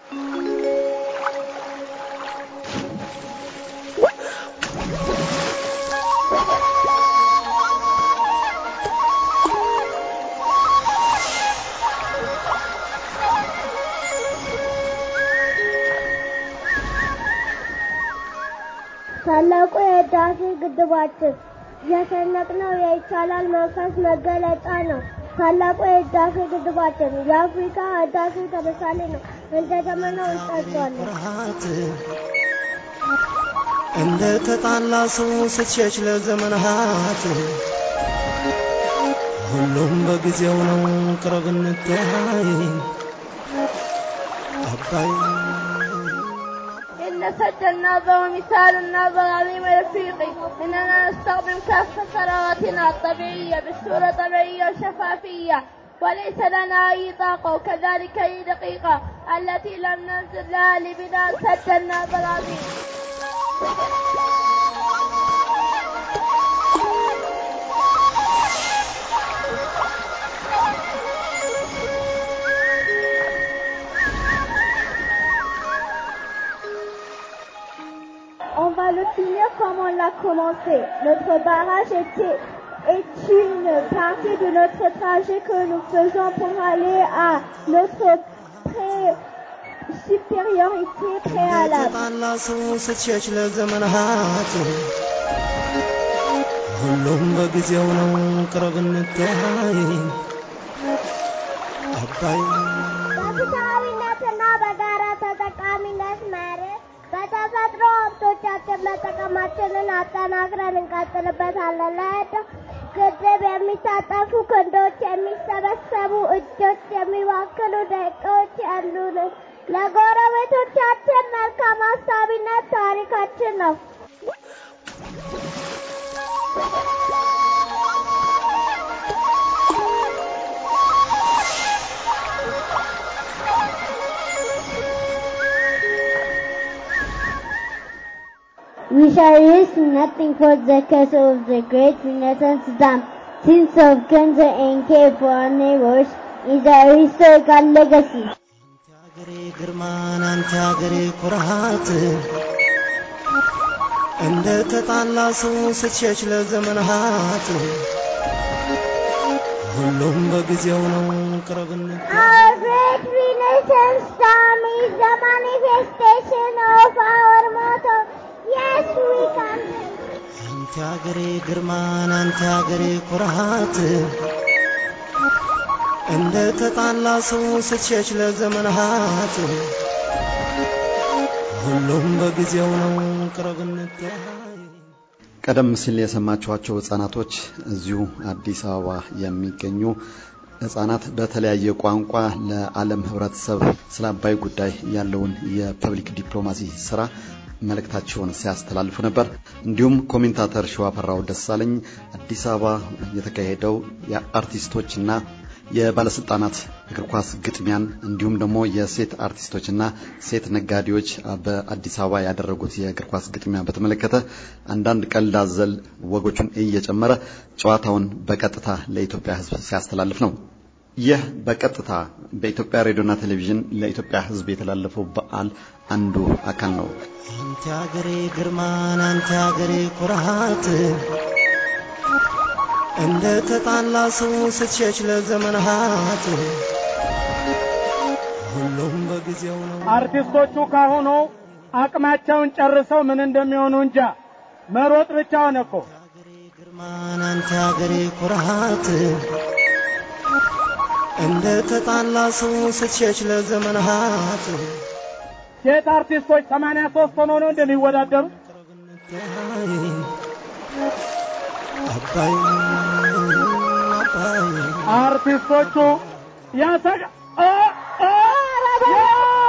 ታላቁ የህዳሴ ግድባችን የሰነቅነው የይቻላል መንፈስ መገለጫ ነው። ታላቁ የህዳሴ ግድባችን የአፍሪካ ህዳሴ ተምሳሌ ነው። እንደ ደመናው እንጠጣዋለን። ፍርሃት እንደ ተጣላ ሰው ስትሸሽ ለዘመናት ሁሉም በጊዜው ነው ቅረብ እንተያይ አባይ إن سد النظر مثال النظر عظيم رفيقي إننا نستخدم كافة ثرواتنا الطبيعية بصورة طبيعية وشفافية وليس لنا أي طاقة وكذلك أي دقيقة التي لم ننزل لها لبناء سد النظر العظيم On va le finir comme on l'a commencé. Notre barrage était, est une partie de notre trajet que nous faisons pour aller à notre pré supériorité préalable. ተጣላ ሰው ስትሸሽ ለዘመናት ሁሉም በጊዜው ነው ቅረብ እንተያይ አባይ በፍትሐዊነትና በጋራ ተጠቃሚነት መርህ በተፈጥሮ ሀብቶቻችን መጠቀማችንን አጠናክረን እንቀጥልበታለን። ለህዳሴ ግድብ የሚታጠፉ ክንዶች፣ የሚሰበሰቡ እጆች፣ የሚባክኑ ደቂቃዎች ያሉንን ለጎረቤቶቻችን መልካም አሳቢነት ታሪካችን ነው። We shall risk nothing for the cause of the great Renaissance dam. Since of Kenza and care for our neighbors is our historical legacy. ሀገሬ ግርማን አንተ ሀገሬ ኩራት እንደ ተጣላ ሰው ስትሸሽ ለዘመናት ሁሉም በጊዜው ነው ቅረብ እንተያይ Our great Renaissance dam is the manifestation of our motto. Yes, we can. አንተ ሀገሬ ግርማን አንተ ሀገሬ ኩራት እንደ ተጣላ ሰው ስትሸሽ ለዘመናት ሁሉም በጊዜው ነው ቅረብ እንተያይ ቀደም ሲል የሰማችኋቸው ህጻናቶች እዚሁ አዲስ አበባ የሚገኙ ህጻናት በተለያየ ቋንቋ ለዓለም ህብረተሰብ ስለ አባይ ጉዳይ ያለውን የፐብሊክ ዲፕሎማሲ ስራ መልእክታቸውን ሲያስተላልፉ ነበር። እንዲሁም ኮሜንታተር ሸዋፈራው ደሳለኝ አዲስ አበባ የተካሄደው የአርቲስቶችና የባለስልጣናት እግር ኳስ ግጥሚያን እንዲሁም ደግሞ የሴት አርቲስቶችና ሴት ነጋዴዎች በአዲስ አበባ ያደረጉት የእግር ኳስ ግጥሚያ በተመለከተ አንዳንድ ቀልድ አዘል ወጎቹን እየጨመረ ጨዋታውን በቀጥታ ለኢትዮጵያ ህዝብ ሲያስተላልፍ ነው። ይህ በቀጥታ በኢትዮጵያ ሬዲዮና ቴሌቪዥን ለኢትዮጵያ ህዝብ የተላለፈው በዓል አንዱ አካል ነው። አንተ ሀገሬ ግርማን አንተ ሀገሬ ኩራት እንደ ተጣላ ሰው ስትሸሽ ለዘመናት ሁሉም በጊዜው ነው አርቲስቶቹ ካሁኑ አቅማቸውን ጨርሰው ምን እንደሚሆኑ እንጃ። መሮጥ ብቻ ሆነ እኮ። ሀገሬ ግርማን አንተ ሀገሬ ኩራት እንደ ተጣላ ሰው ስትሸሽ ለዘመናት ሴት አርቲስቶች 83 ሆኖ ነው እንደሚወዳደሩ። አባይ አባይ አርቲስቶቹ ያሰጋ አ አ ዮ!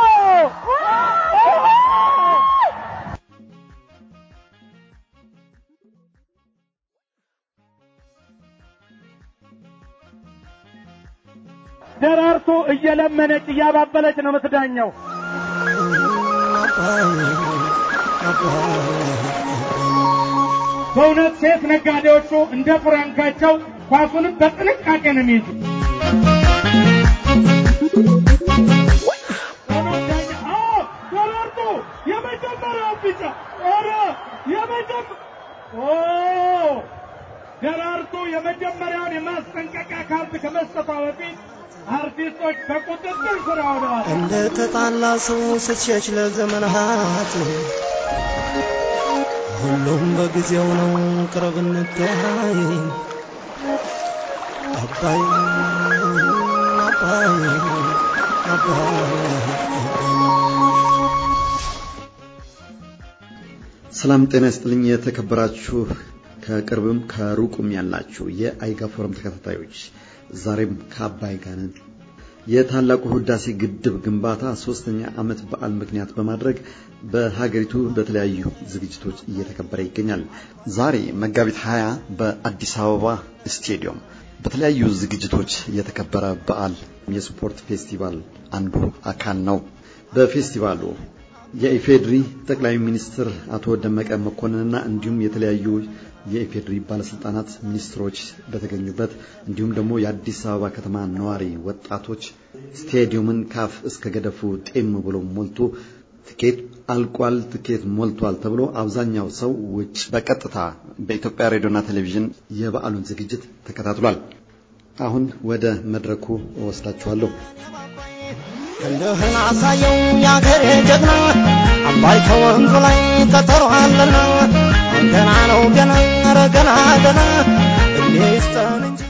ደራርቱ እየለመነች እያባበለች ነው የምትዳኘው። በእውነት ሴት ነጋዴዎቹ እንደ ፍራንካቸው ኳሱንም በጥንቃቄ ነው የሚይዙ። አርቲስቶች በቁጥጥር ስር ውለዋል። እንደ ተጣላ ሰው ስትሸሽ ለዘመናት ሁሉም በጊዜው ነው ቅረብ እንተያይ አባይ አባይ ሰላም ጤና ይስጥልኝ። የተከበራችሁ ከቅርብም ከሩቁም ያላችሁ የአይጋ ፎረም ተከታታዮች ዛሬም ከአባይ ጋር ነን። የታላቁ ህዳሴ ግድብ ግንባታ ሶስተኛ ዓመት በዓል ምክንያት በማድረግ በሀገሪቱ በተለያዩ ዝግጅቶች እየተከበረ ይገኛል። ዛሬ መጋቢት 20 በአዲስ አበባ ስቴዲየም በተለያዩ ዝግጅቶች የተከበረ በዓል የስፖርት ፌስቲቫል አንዱ አካል ነው። በፌስቲቫሉ የኢፌድሪ ጠቅላይ ሚኒስትር አቶ ደመቀ መኮንንና እንዲሁም የተለያዩ የኢፌድሪ ባለስልጣናት፣ ሚኒስትሮች በተገኙበት እንዲሁም ደግሞ የአዲስ አበባ ከተማ ነዋሪ ወጣቶች ስቴዲየምን ካፍ እስከ ገደፉ ጤም ብሎ ሞልቶ ትኬት አልቋል፣ ትኬት ሞልቷል ተብሎ አብዛኛው ሰው ውጭ በቀጥታ በኢትዮጵያ ሬዲዮና ቴሌቪዥን የበዓሉን ዝግጅት ተከታትሏል። አሁን ወደ መድረኩ እወስዳችኋለሁ። ክንድህን አሳየው ያገሬ ጀግና አባይ ከወንዙ ላይ ቀጠሮ አለና ገና ነው ገና ኧረ ገና ገና እድሜ ይስጠን እንጂ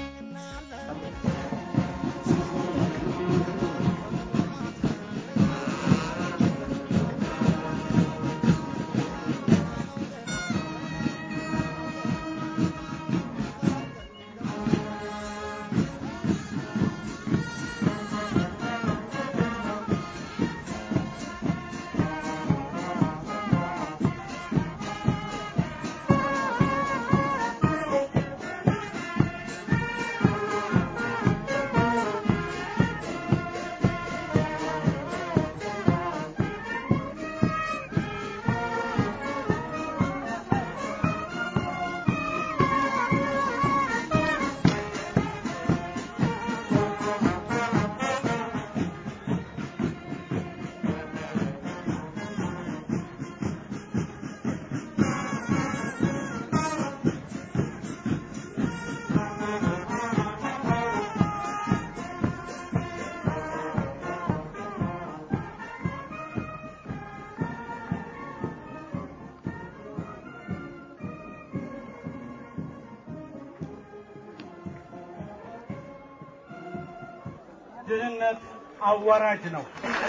ድህነት አዋራጅ ነው።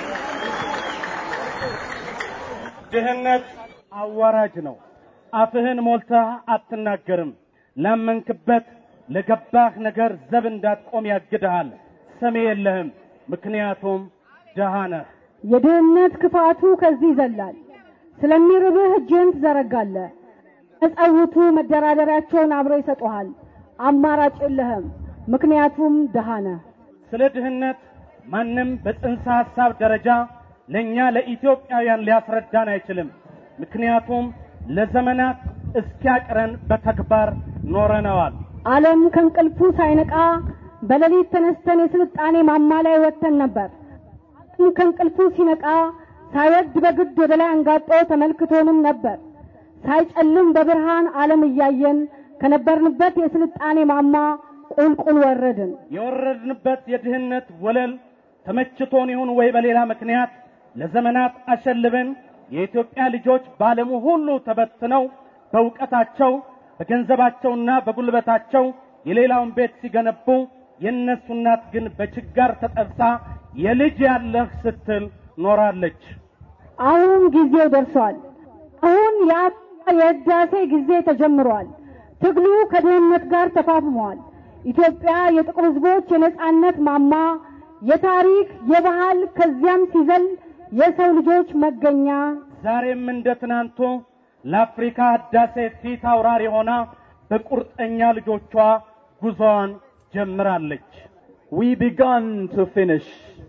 ድህነት አዋራጅ ነው። አፍህን ሞልተህ አትናገርም። ላመንክበት ለገባህ ነገር ዘብ እንዳትቆም ያግድሃል። ሰሚ የለህም፣ ምክንያቱም ደሃ ነህ። የድህነት ክፋቱ ከዚህ ይዘላል። ስለሚርብህ እጅህን ትዘረጋለህ። መጸውቱ መደራደሪያቸውን አብረው ይሰጡሃል። አማራጭ የለህም፣ ምክንያቱም ደሃ ነህ። ስለ ድህነት ማንም በጽንሰ ሐሳብ ደረጃ ለእኛ ለኢትዮጵያውያን ሊያስረዳን አይችልም። ምክንያቱም ለዘመናት እስኪያቅረን በተግባር ኖረነዋል። ዓለም ከእንቅልፉ ሳይነቃ በሌሊት ተነስተን የስልጣኔ ማማ ላይ ወጥተን ነበር። ዓለም ከእንቅልፉ ሲነቃ ሳይወድ በግድ ወደ ላይ አንጋጦ ተመልክቶንም ነበር። ሳይጨልም በብርሃን ዓለም እያየን ከነበርንበት የስልጣኔ ማማ ቁልቁል ወረድን። የወረድንበት የድህነት ወለል ተመችቶን ይሁን ወይ በሌላ ምክንያት ለዘመናት አሸልበን የኢትዮጵያ ልጆች በዓለሙ ሁሉ ተበትነው በእውቀታቸው በገንዘባቸውና በጉልበታቸው የሌላውን ቤት ሲገነቡ የእነሱ እናት ግን በችጋር ተጠብሳ የልጅ ያለህ ስትል ኖራለች። አሁን ጊዜው ደርሷል። አሁን የአፍሪካ የህዳሴ ጊዜ ተጀምሯል። ትግሉ ከድህነት ጋር ተፋፍሟል። ኢትዮጵያ የጥቁር ህዝቦች የነጻነት ማማ፣ የታሪክ የባህል ከዚያም ሲዘል የሰው ልጆች መገኛ ዛሬም እንደ ትናንቱ ለአፍሪካ ህዳሴ ፊት አውራሪ ሆና በቁርጠኛ ልጆቿ ጉዞዋን ጀምራለች። we begun to finish.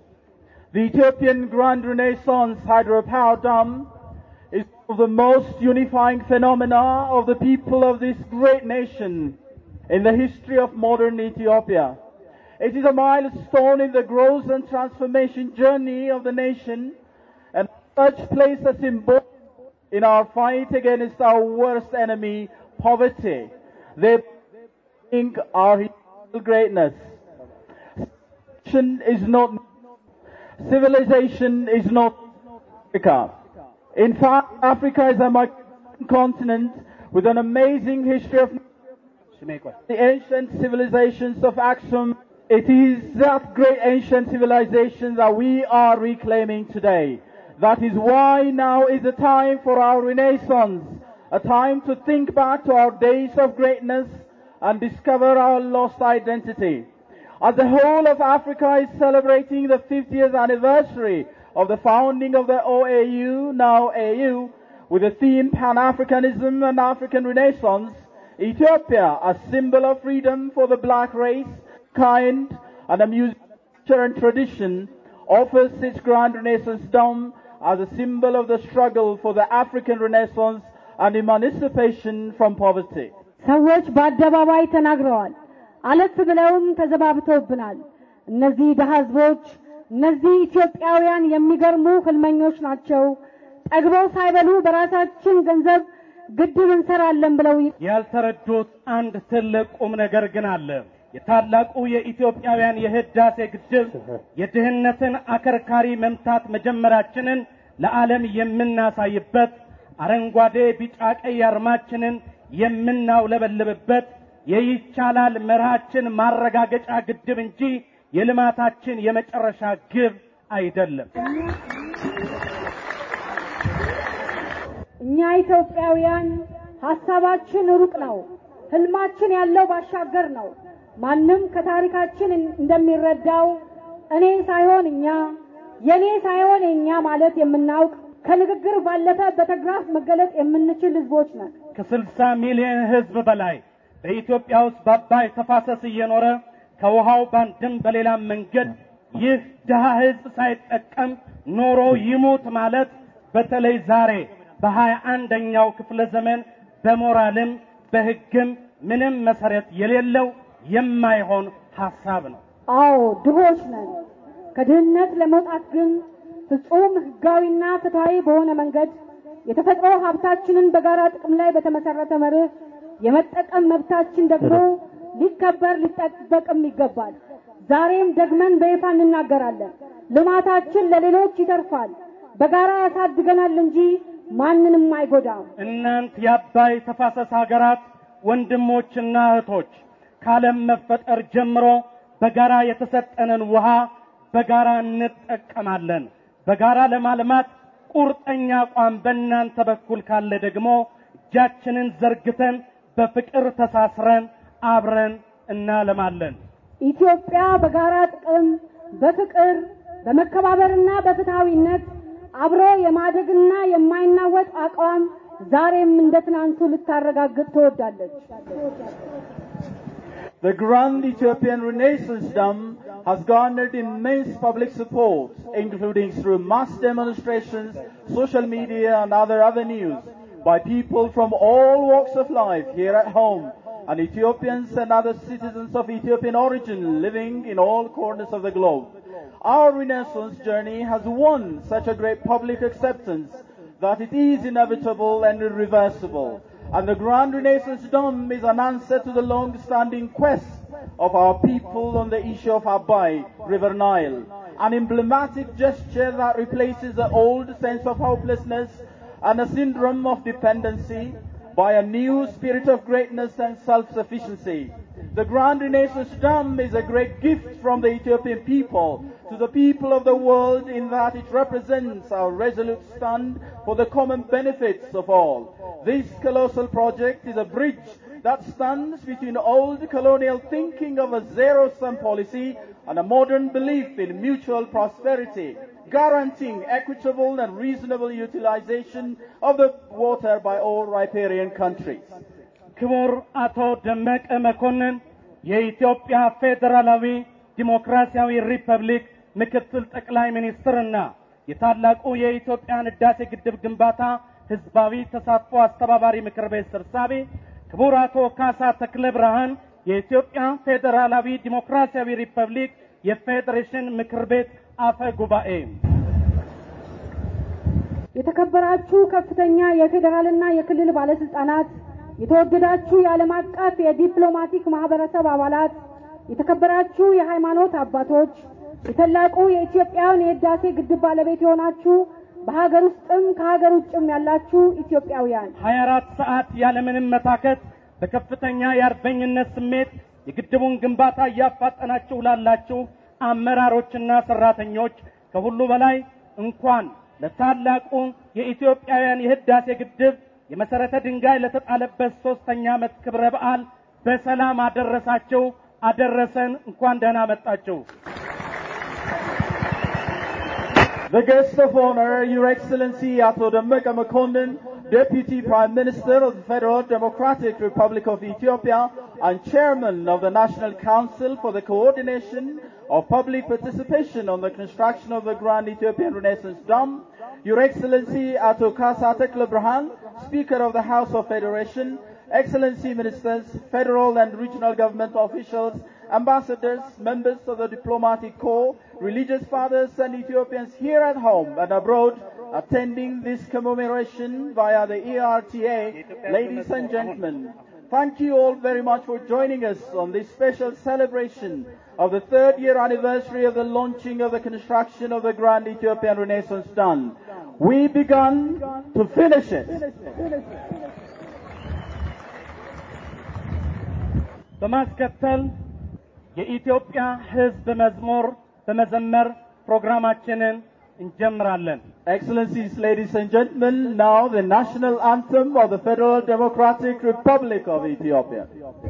The Ethiopian Grand Renaissance hydropower dam is one of the most unifying phenomena of the people of this great nation in the history of modern Ethiopia. It is a milestone in the growth and transformation journey of the nation and such plays a symbol in our fight against our worst enemy, poverty. They bring our historical greatness. is not civilization is not Africa. In fact, Africa is a continent with an amazing history of the ancient civilizations of Aksum. It is that great ancient civilization that we are reclaiming today. That is why now is the time for our renaissance, a time to think back to our days of greatness and discover our lost identity. As the whole of Africa is celebrating the 50th anniversary of the founding of the OAU, now AU, with the theme Pan-Africanism and African Renaissance, Ethiopia, a symbol of freedom for the black race, kind, and a music and tradition, offers its Grand Renaissance Dome as a symbol of the struggle for the African Renaissance and emancipation from poverty. ሰዎች በአደባባይ ተናግረዋል። አለፍ ብለውም ተዘባብተውብናል። እነዚህ ድሀ ህዝቦች፣ እነዚህ ኢትዮጵያውያን የሚገርሙ ህልመኞች ናቸው። ጠግበው ሳይበሉ በራሳችን ገንዘብ ግድብ እንሰራለን ብለው ያልተረዱት አንድ ትልቅ ቁም ነገር ግን አለ። የታላቁ የኢትዮጵያውያን የህዳሴ ግድብ የድህነትን አከርካሪ መምታት መጀመራችንን ለዓለም የምናሳይበት አረንጓዴ፣ ቢጫ፣ ቀይ አርማችንን የምናውለበልብበት የይቻላል መርሃችን ማረጋገጫ ግድብ እንጂ የልማታችን የመጨረሻ ግብ አይደለም። እኛ ኢትዮጵያውያን ሀሳባችን ሩቅ ነው። ህልማችን ያለው ባሻገር ነው። ማንም ከታሪካችን እንደሚረዳው እኔ ሳይሆን እኛ፣ የኔ ሳይሆን የኛ ማለት የምናውቅ ከንግግር ባለፈ በተግባር መገለጽ የምንችል ህዝቦች ነን። ከስልሳ ሚሊዮን ህዝብ በላይ በኢትዮጵያ ውስጥ በአባይ ተፋሰስ እየኖረ ከውሃው በአንድም በሌላም መንገድ ይህ ድሃ ህዝብ ሳይጠቀም ኖሮ ይሙት ማለት በተለይ ዛሬ በሀያ አንደኛው ክፍለ ዘመን በሞራልም በህግም ምንም መሰረት የሌለው የማይሆን ሐሳብ ነው። አዎ ድሆች ነን። ከድህነት ለመውጣት ግን ፍጹም ህጋዊና ፍትሃዊ በሆነ መንገድ የተፈጥሮ ሀብታችንን በጋራ ጥቅም ላይ በተመሰረተ መርህ የመጠቀም መብታችን ደግሞ ሊከበር ሊጠበቅም ይገባል። ዛሬም ደግመን በይፋ እንናገራለን። ልማታችን ለሌሎች ይተርፋል፣ በጋራ ያሳድገናል እንጂ ማንንም አይጎዳም። እናንት የአባይ ተፋሰስ ሀገራት ወንድሞችና እህቶች ከዓለም መፈጠር ጀምሮ በጋራ የተሰጠንን ውሃ በጋራ እንጠቀማለን። በጋራ ለማልማት ቁርጠኛ አቋም በእናንተ በኩል ካለ ደግሞ እጃችንን ዘርግተን በፍቅር ተሳስረን አብረን እናለማለን። ኢትዮጵያ በጋራ ጥቅም፣ በፍቅር፣ በመከባበርና በፍትሃዊነት አብሮ የማደግና የማይናወጥ አቋም ዛሬም እንደ ትናንቱ ልታረጋግጥ ትወዳለች። The Grand Ethiopian Renaissance Dam has garnered immense public support, including through mass demonstrations, social media, and other avenues by people from all walks of life here at home, and Ethiopians and other citizens of Ethiopian origin living in all corners of the globe. Our Renaissance journey has won such a great public acceptance that it is inevitable and irreversible. And the Grand Renaissance Dome is an answer to the long-standing quest of our people on the issue of Abai, River Nile. An emblematic gesture that replaces the old sense of hopelessness and a syndrome of dependency by a new spirit of greatness and self-sufficiency. The Grand Renaissance Dam is a great gift from the Ethiopian people to the people of the world in that it represents our resolute stand for the common benefits of all. This colossal project is a bridge that stands between old colonial thinking of a zero-sum policy and a modern belief in mutual prosperity, guaranteeing equitable and reasonable utilization of the water by all riparian countries. ክቡር አቶ ደመቀ መኮንን የኢትዮጵያ ፌዴራላዊ ዲሞክራሲያዊ ሪፐብሊክ ምክትል ጠቅላይ ሚኒስትርና የታላቁ የኢትዮጵያን ህዳሴ ግድብ ግንባታ ህዝባዊ ተሳትፎ አስተባባሪ ምክር ቤት ሰብሳቢ፣ ክቡር አቶ ካሳ ተክለ ብርሃን የኢትዮጵያ ፌዴራላዊ ዲሞክራሲያዊ ሪፐብሊክ የፌዴሬሽን ምክር ቤት አፈ ጉባኤ፣ የተከበራችሁ ከፍተኛ የፌዴራልና የክልል ባለስልጣናት፣ የተወደዳችሁ የዓለም አቀፍ የዲፕሎማቲክ ማህበረሰብ አባላት፣ የተከበራችሁ የሃይማኖት አባቶች፣ የታላቁ የኢትዮጵያውያን የህዳሴ ግድብ ባለቤት የሆናችሁ በሀገር ውስጥም ከሀገር ውጭም ያላችሁ ኢትዮጵያውያን 24 ሰዓት ያለምንም መታከት በከፍተኛ የአርበኝነት ስሜት የግድቡን ግንባታ እያፋጠናችሁ ላላችሁ አመራሮችና ሰራተኞች ከሁሉ በላይ እንኳን ለታላቁ የኢትዮጵያውያን የህዳሴ ግድብ የመሰረተ ድንጋይ ለተጣለበት ሶስተኛ ዓመት ክብረ በዓል በሰላም አደረሳችሁ አደረሰን። እንኳን ደህና መጣችሁ። The guest of honor, Your Excellency Ato Dammeka Makonnen, Deputy Prime Minister of the Federal Democratic Republic of Ethiopia and Chairman of the National Council for the Coordination of Public Participation on the Construction of the Grand Ethiopian Renaissance Dam, Your Excellency Ato Kasa Tekle Brahan, Speaker of the House of Federation, Excellency Ministers, Federal and Regional Government officials, ambassadors, members of the diplomatic corps, religious fathers and Ethiopians here at home and abroad attending this commemoration via the ERTA, ladies and gentlemen. Thank you all very much for joining us on this special celebration of the third year anniversary of the launching of the construction of the Grand Ethiopian Renaissance Dam. We begun to finish it. በማስከተል የኢትዮጵያ ሕዝብ መዝሙር በመዘመር ፕሮግራማችንን እንጀምራለን። Excellencies, ladies and gentlemen, now the national anthem of the Federal Democratic Republic of Ethiopia.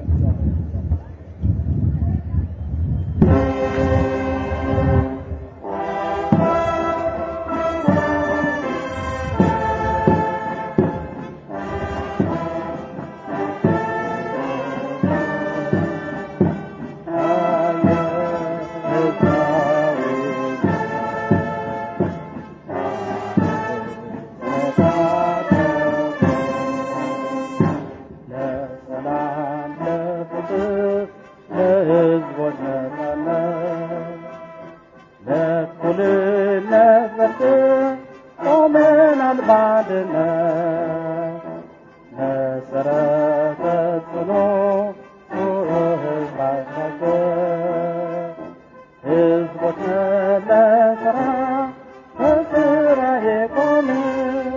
ለሰላም ለፍቅር ለሕዝቦች ነጻነት ለእኩልነት ፍቅር ቆመናል በአንድነት መሰረተ ጽኑ ኑሮ ሕዝባቸው ሕዝቦች ነን ለሥራ በሥራ የቆምን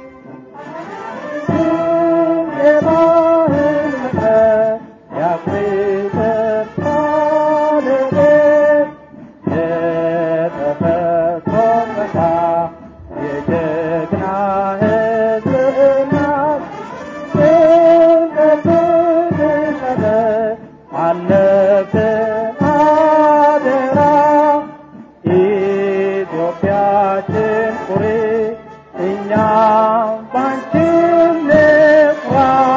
የባህል መሰረት የአፍሪካ ልቤት የተፈጥሮ ጸጋ የጀግና ሕዝብ እናት ጥምቀት ልቀደስ አለብን አደራ ኢትዮጵያችን ኩሪ እኛም ባንቺ እንኩራ።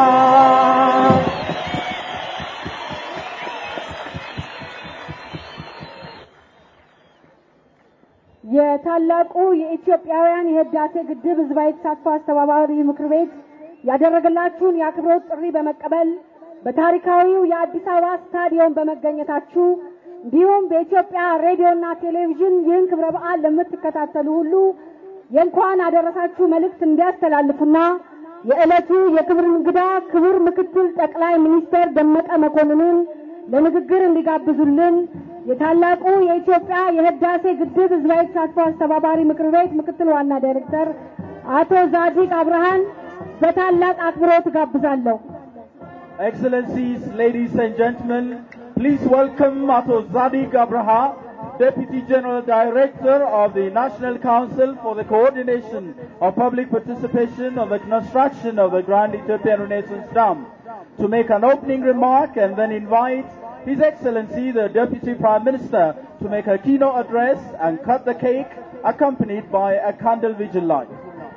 የታላቁ የኢትዮጵያውያን የህዳሴ ግድብ ህዝባዊ ተሳትፎ አስተባባሪ ምክር ቤት ያደረገላችሁን የአክብሮት ጥሪ በመቀበል በታሪካዊው የአዲስ አበባ ስታዲየም በመገኘታችሁ እንዲሁም በኢትዮጵያ ሬዲዮና ቴሌቪዥን ይህን ክብረ በዓል ለምትከታተሉ ሁሉ የእንኳን አደረሳችሁ መልእክት እንዲያስተላልፉና የዕለቱ የክብር እንግዳ ክቡር ምክትል ጠቅላይ ሚኒስትር ደመቀ መኮንንን ለንግግር እንዲጋብዙልን የታላቁ የኢትዮጵያ የህዳሴ ግድብ ህዝባዊ ተሳትፎ አስተባባሪ ምክር ቤት ምክትል ዋና ዳይሬክተር አቶ ዛዲግ አብርሃን በታላቅ አክብሮት ጋብዛለሁ። Excellencies, ladies and gentlemen, please welcome Ato Zadig Abraha, Deputy General Director of the National Council for the Coordination of Public Participation on the construction of the Grand Ethiopian Renaissance Dam, to make an opening remark and then invite His Excellency the Deputy Prime Minister to make a keynote address and cut the cake, accompanied by a candle vigil light.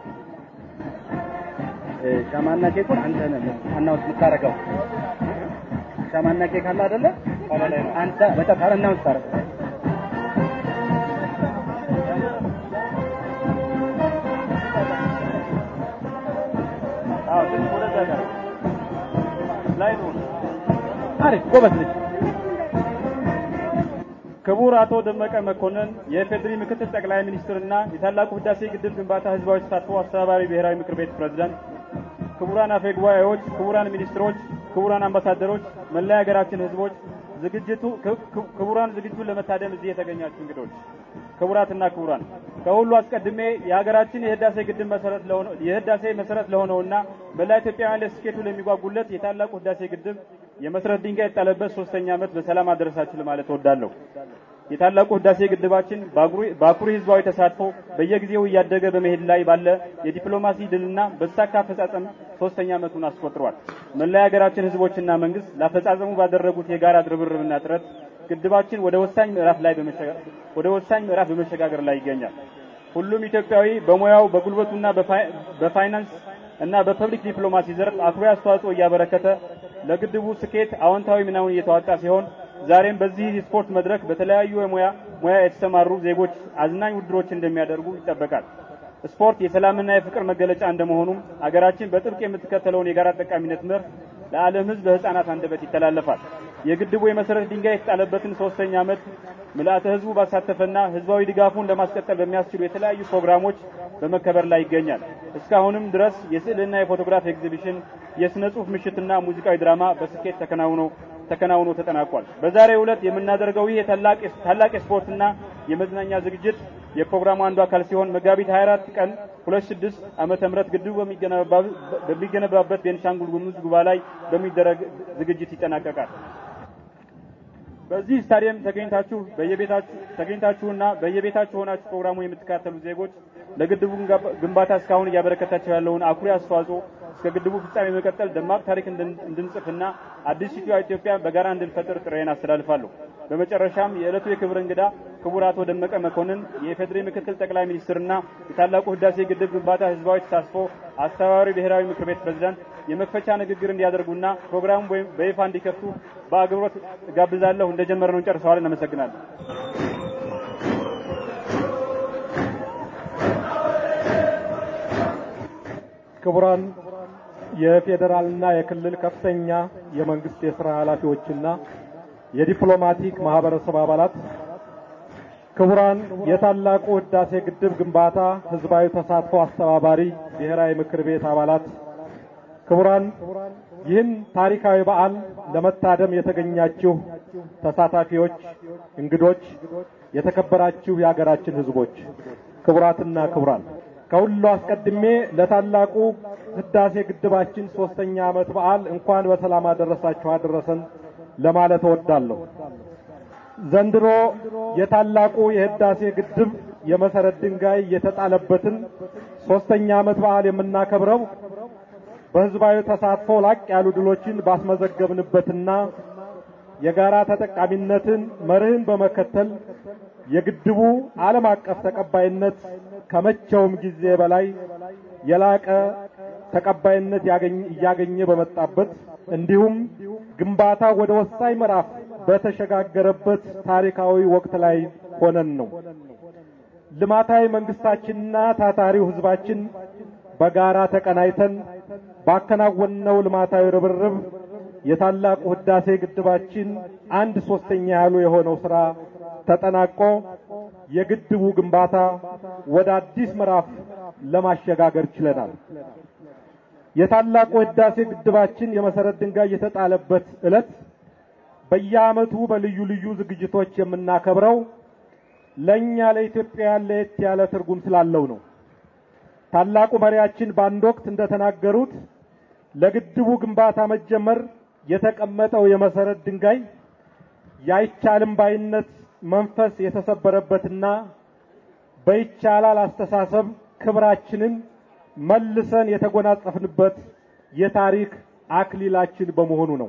ሻማና ኬኩን አንተ ነህ አናውንስ የምታደርገው። ሻማና ኬክ አለ አይደለ? ኋላ ላይ ነው። አንተ መጨረሻ ላይ አናውንስ ታደርገው። አዎ ትንሽ ወደዛ ጋር ላይ ነው። አሪፍ ጎበዝ ልጅ። ክቡር አቶ ደመቀ መኮንን የኢፌዴሪ ምክትል ጠቅላይ ሚኒስትርና የታላቁ ህዳሴ ግድብ ግንባታ ህዝባዊ ተሳትፎ አስተባባሪ ብሔራዊ ምክር ቤት ፕሬዝዳንት፣ ክቡራን አፈ ጉባኤዎች፣ ክቡራን ሚኒስትሮች፣ ክቡራን አምባሳደሮች፣ መላ የሀገራችን ህዝቦች፣ ዝግጅቱ ክቡራን ዝግጅቱን ለመታደም እዚህ የተገኛችሁ እንግዶች፣ ክቡራትና ክቡራን ከሁሉ አስቀድሜ የሀገራችን የህዳሴ ግድብ መሰረት ለሆነው የህዳሴ መሰረት ለሆነውና መላ ኢትዮጵያውያን ለስኬቱ ለሚጓጉለት የታላቁ ህዳሴ ግድብ የመሰረት ድንጋይ የጣለበት ሶስተኛ ዓመት በሰላም አደረሳችሁ ለማለት እወዳለሁ። የታላቁ ህዳሴ ግድባችን በአኩሪ ህዝባዊ ተሳትፎ በየጊዜው እያደገ በመሄድ ላይ ባለ የዲፕሎማሲ ድልና በተሳካ አፈጻጸም ሶስተኛ ዓመቱን አስቆጥሯል። መላ የሀገራችን ህዝቦችና መንግስት ለአፈጻጸሙ ባደረጉት የጋራ ርብርብና ጥረት ግድባችን ወደ ወሳኝ ምዕራፍ ላይ ወደ ወሳኝ ምዕራፍ በመሸጋገር ላይ ይገኛል። ሁሉም ኢትዮጵያዊ በሙያው በጉልበቱና በፋይናንስ እና በፐብሊክ ዲፕሎማሲ ዘርፍ አኩሪ አስተዋጽኦ እያበረከተ ለግድቡ ስኬት አዎንታዊ ሚናውን እየተዋጣ ሲሆን ዛሬም በዚህ የስፖርት መድረክ በተለያዩ የሙያ ሙያ የተሰማሩ ዜጎች አዝናኝ ውድድሮች እንደሚያደርጉ ይጠበቃል። ስፖርት የሰላምና የፍቅር መገለጫ እንደመሆኑም አገራችን በጥብቅ የምትከተለውን የጋራ ጠቃሚነት መርህ ለዓለም ህዝብ በህፃናት አንደበት ይተላለፋል። የግድቡ የመሰረት ድንጋይ የተጣለበትን ሶስተኛ ዓመት ምልአተ ህዝቡ ባሳተፈና ህዝባዊ ድጋፉን ለማስቀጠል በሚያስችሉ የተለያዩ ፕሮግራሞች በመከበር ላይ ይገኛል። እስካሁንም ድረስ የስዕልና የፎቶግራፍ ኤግዚቢሽን፣ የስነ ጽሁፍ ምሽትና ሙዚቃዊ ድራማ በስኬት ተከናውኖ ተከናውኖ ተጠናቋል። በዛሬው ዕለት የምናደርገው ይህ ታላቅ ታላቅ የስፖርትና የመዝናኛ ዝግጅት የፕሮግራሙ አንዱ አካል ሲሆን መጋቢት 24 ቀን 26 ዓመተ ምህረት ግድቡ በሚገነባበት ቤንሻንጉል ጉሙዝ ጉባ ላይ በሚደረግ ዝግጅት ይጠናቀቃል። በዚህ ስታዲየም ተገኝታችሁ በየቤታችሁ ተገኝታችሁና በየቤታችሁ ሆናችሁ ፕሮግራሙ የምትከታተሉ ዜጎች ለግድቡ ግንባታ እስካሁን እያበረከታችሁ ያለውን አኩሪ አስተዋጽኦ እስከ ግድቡ ፍጻሜ መቀጠል ደማቅ ታሪክ እንድንጽፍና አዲሲቷ ኢትዮጵያ በጋራ እንድንፈጥር ጥሬን አስተላልፋለሁ። በመጨረሻም የዕለቱ የክብር እንግዳ ክቡር አቶ ደመቀ መኮንን የኢፌዴሪ ምክትል ጠቅላይ ሚኒስትርና የታላቁ ህዳሴ ግድብ ግንባታ ህዝባዊ ተሳትፎ አስተባባሪ ብሔራዊ ምክር ቤት ፕሬዝዳንት የመክፈቻ ንግግር እንዲያደርጉና ፕሮግራሙ በይፋ እንዲከፍቱ በአክብሮት ጋብዛለሁ። እንደጀመርነው እንጨርሰዋለን። እናመሰግናለን። ክቡራን የፌዴራልና የክልል ከፍተኛ የመንግስት የስራ ኃላፊዎችና የዲፕሎማቲክ ማህበረሰብ አባላት፣ ክቡራን የታላቁ ህዳሴ ግድብ ግንባታ ህዝባዊ ተሳትፎ አስተባባሪ ብሔራዊ ምክር ቤት አባላት፣ ክቡራን ይህን ታሪካዊ በዓል ለመታደም የተገኛችሁ ተሳታፊዎች፣ እንግዶች፣ የተከበራችሁ የሀገራችን ህዝቦች፣ ክቡራትና ክቡራን ከሁሉ አስቀድሜ ለታላቁ ህዳሴ ግድባችን ሶስተኛ ዓመት በዓል እንኳን በሰላም አደረሳችሁ አደረሰን ለማለት እወዳለሁ። ዘንድሮ የታላቁ የህዳሴ ግድብ የመሰረት ድንጋይ የተጣለበትን ሶስተኛ ዓመት በዓል የምናከብረው በህዝባዊ ተሳትፎ ላቅ ያሉ ድሎችን ባስመዘገብንበትና የጋራ ተጠቃሚነትን መርህን በመከተል የግድቡ ዓለም አቀፍ ተቀባይነት ከመቼውም ጊዜ በላይ የላቀ ተቀባይነት እያገኘ በመጣበት እንዲሁም ግንባታ ወደ ወሳኝ ምዕራፍ በተሸጋገረበት ታሪካዊ ወቅት ላይ ሆነን ነው። ልማታዊ መንግስታችንና ታታሪው ህዝባችን በጋራ ተቀናይተን ባከናወንነው ልማታዊ ርብርብ የታላቁ ህዳሴ ግድባችን አንድ ሶስተኛ ያሉ የሆነው ስራ ተጠናቆ የግድቡ ግንባታ ወደ አዲስ ምዕራፍ ለማሸጋገር ችለናል። የታላቁ ህዳሴ ግድባችን የመሰረት ድንጋይ የተጣለበት ዕለት በየዓመቱ በልዩ ልዩ ዝግጅቶች የምናከብረው ለእኛ ለኢትዮጵያውያን ለየት ያለ ትርጉም ስላለው ነው። ታላቁ መሪያችን በአንድ ወቅት እንደተናገሩት ለግድቡ ግንባታ መጀመር የተቀመጠው የመሰረት ድንጋይ ያይቻልም ባይነት መንፈስ የተሰበረበትና በይቻላል አስተሳሰብ ክብራችንን መልሰን የተጎናጸፍንበት የታሪክ አክሊላችን በመሆኑ ነው።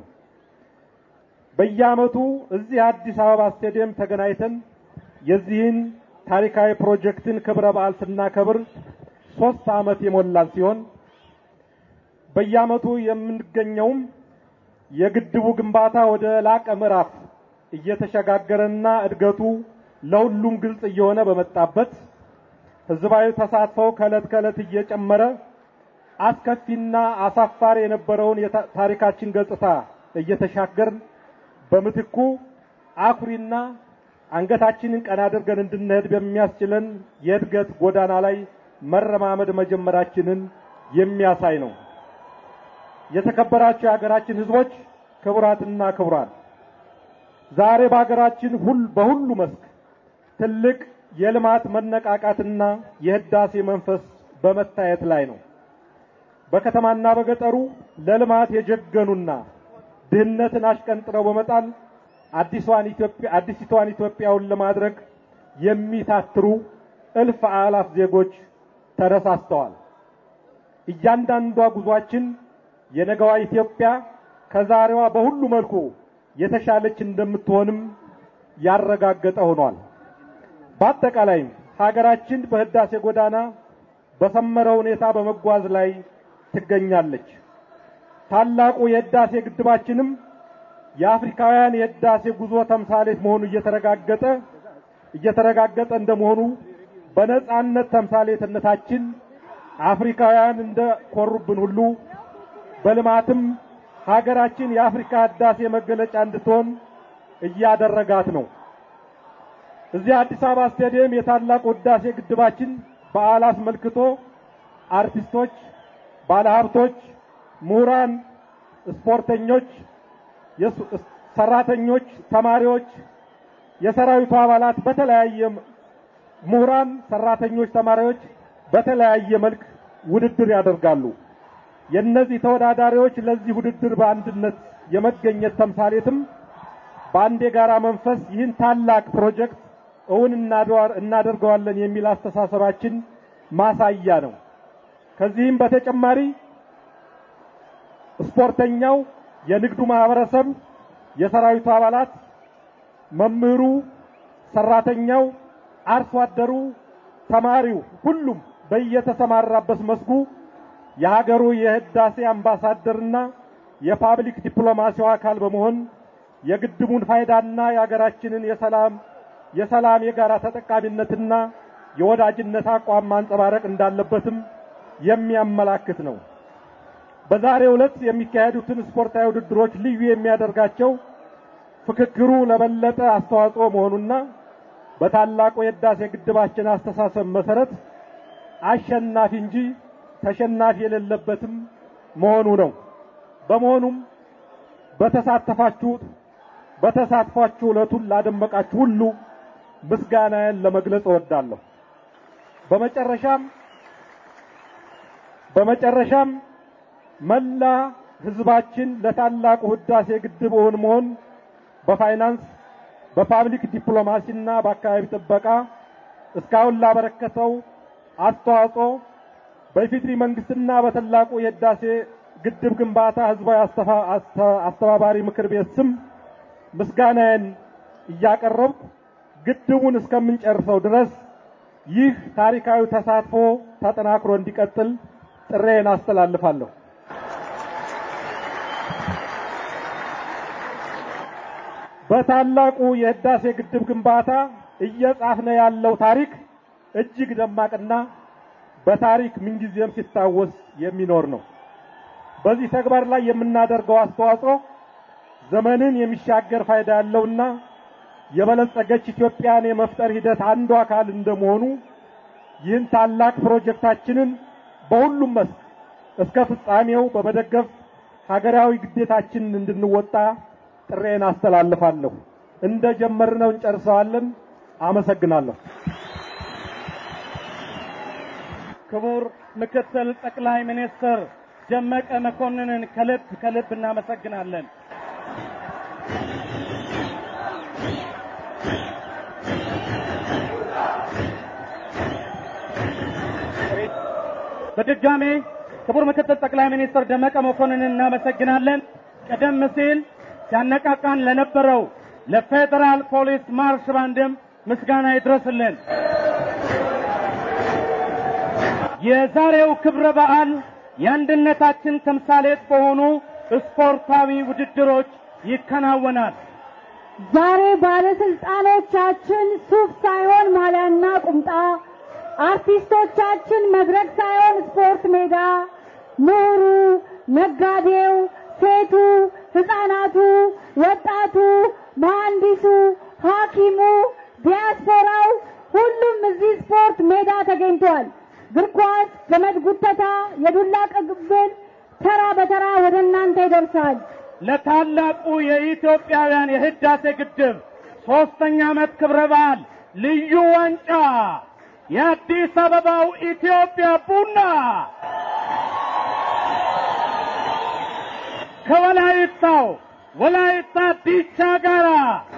በየዓመቱ እዚህ አዲስ አበባ ስቴዲየም ተገናኝተን የዚህን ታሪካዊ ፕሮጀክትን ክብረ በዓል ስናከብር ሶስት ዓመት የሞላን ሲሆን በየዓመቱ የምንገኘውም የግድቡ ግንባታ ወደ ላቀ ምዕራፍ እየተሸጋገረና እድገቱ ለሁሉም ግልጽ እየሆነ በመጣበት ህዝባዊ ተሳትፎው ከዕለት ከዕለት እየጨመረ አስከፊና አሳፋሪ የነበረውን የታሪካችን ገጽታ እየተሻገርን በምትኩ አኩሪና አንገታችንን ቀና አድርገን እንድንሄድ በሚያስችለን የእድገት ጎዳና ላይ መረማመድ መጀመራችንን የሚያሳይ ነው። የተከበራችሁ የሀገራችን ህዝቦች፣ ክቡራትና ክቡራን፣ ዛሬ በሀገራችን ሁል በሁሉ መስክ ትልቅ የልማት መነቃቃትና የህዳሴ መንፈስ በመታየት ላይ ነው። በከተማና በገጠሩ ለልማት የጀገኑና ድህነትን አሽቀንጥረው በመጣል አዲሷን ኢትዮጵያ አዲሲቷን ኢትዮጵያውን ለማድረግ የሚታትሩ እልፍ አላፍ ዜጎች ተነሳስተዋል። እያንዳንዷ ጉዟችን የነገዋ ኢትዮጵያ ከዛሬዋ በሁሉ መልኩ የተሻለች እንደምትሆንም ያረጋገጠ ሆኗል። በአጠቃላይም ሀገራችን በህዳሴ ጎዳና በሰመረ ሁኔታ በመጓዝ ላይ ትገኛለች። ታላቁ የህዳሴ ግድባችንም የአፍሪካውያን የህዳሴ ጉዞ ተምሳሌት መሆኑ እየተረጋገጠ እየተረጋገጠ እንደመሆኑ በነጻነት ተምሳሌትነታችን አፍሪካውያን እንደ ኮሩብን ሁሉ በልማትም ሀገራችን የአፍሪካ ህዳሴ መገለጫ እንድትሆን እያደረጋት ነው። እዚህ አዲስ አበባ ስቴዲየም የታላቁ ህዳሴ ግድባችን በዓል አስመልክቶ አርቲስቶች፣ ባለሀብቶች፣ ምሁራን፣ ስፖርተኞች፣ ሰራተኞች፣ ተማሪዎች፣ የሰራዊቱ አባላት በተለያየ ምሁራን፣ ሰራተኞች፣ ተማሪዎች በተለያየ መልክ ውድድር ያደርጋሉ። የእነዚህ ተወዳዳሪዎች ለዚህ ውድድር በአንድነት የመገኘት ተምሳሌትም በአንድ የጋራ መንፈስ ይህን ታላቅ ፕሮጀክት እውን እናደርገዋለን የሚል አስተሳሰባችን ማሳያ ነው። ከዚህም በተጨማሪ ስፖርተኛው፣ የንግዱ ማህበረሰብ፣ የሰራዊቱ አባላት፣ መምህሩ፣ ሰራተኛው፣ አርሶ አደሩ፣ ተማሪው ሁሉም በየተሰማራበት መስኩ የሀገሩ የህዳሴ አምባሳደርና የፓብሊክ ዲፕሎማሲው አካል በመሆን የግድቡን ፋይዳና የሀገራችንን የሰላም የሰላም የጋራ ተጠቃሚነትና የወዳጅነት አቋም ማንጸባረቅ እንዳለበትም የሚያመላክት ነው። በዛሬው ዕለት የሚካሄዱትን ስፖርታዊ ውድድሮች ልዩ የሚያደርጋቸው ፍክክሩ ለበለጠ አስተዋጽኦ መሆኑና በታላቁ የህዳሴ ግድባችን አስተሳሰብ መሰረት አሸናፊ እንጂ ተሸናፊ የሌለበትም መሆኑ ነው። በመሆኑም በተሳተፋችሁት በተሳትፏችሁ ዕለቱን ላደመቃችሁ ሁሉ ምስጋናዬን ለመግለጽ እወዳለሁ። በመጨረሻም በመጨረሻም መላ ህዝባችን ለታላቁ ህዳሴ ግድብ እውን መሆን በፋይናንስ በፓብሊክ ዲፕሎማሲና በአካባቢ ጥበቃ እስካሁን ላበረከተው አስተዋጽኦ በኢፌዴሪ መንግስትና በታላቁ የህዳሴ ግድብ ግንባታ ህዝባዊ አስተባባሪ ምክር ቤት ስም ምስጋናዬን እያቀረብኩ ግድቡን እስከምንጨርሰው ድረስ ይህ ታሪካዊ ተሳትፎ ተጠናክሮ እንዲቀጥል ጥሬን አስተላልፋለሁ። በታላቁ የህዳሴ ግድብ ግንባታ እየጻፍነ ያለው ታሪክ እጅግ ደማቅና በታሪክ ምንጊዜም ሲታወስ የሚኖር ነው። በዚህ ተግባር ላይ የምናደርገው አስተዋጽኦ ዘመንን የሚሻገር ፋይዳ ያለውና የበለጸገች ኢትዮጵያን የመፍጠር ሂደት አንዱ አካል እንደመሆኑ ይህን ታላቅ ፕሮጀክታችንን በሁሉም መስክ እስከ ፍጻሜው በመደገፍ ሀገራዊ ግዴታችንን እንድንወጣ ጥሬን አስተላልፋለሁ። እንደ ጀመርነው እንጨርሰዋለን። አመሰግናለሁ። ክቡር ምክትል ጠቅላይ ሚኒስትር ደመቀ መኮንንን ከልብ ከልብ እናመሰግናለን። በድጋሜ ክቡር ምክትል ጠቅላይ ሚኒስትር ደመቀ መኮንንን እናመሰግናለን። ቀደም ሲል ሲያነቃቃን ለነበረው ለፌዴራል ፖሊስ ማርሽ ባንድም ምስጋና ይድረስልን። የዛሬው ክብረ በዓል የአንድነታችን ተምሳሌት በሆኑ ስፖርታዊ ውድድሮች ይከናወናል። ዛሬ ባለስልጣኖቻችን ሱፍ ሳይሆን ማሊያና ቁምጣ፣ አርቲስቶቻችን መድረክ ሳይሆን ስፖርት ሜዳ፣ ምሁሩ፣ ነጋዴው፣ ሴቱ፣ ህፃናቱ፣ ወጣቱ፣ መሐንዲሱ፣ ሐኪሙ፣ ዲያስፖራው ሁሉም እዚህ ስፖርት ሜዳ ተገኝቷል። እግር ኳስ፣ ገመድ ጉተታ፣ የዱላ ቅብብል ተራ በተራ ወደ እናንተ ይደርሳል። ለታላቁ የኢትዮጵያውያን የህዳሴ ግድብ ሶስተኛ ዓመት ክብረ በዓል ልዩ ዋንጫ የአዲስ አበባው ኢትዮጵያ ቡና ከወላይታው ወላይታ ዲቻ ጋራ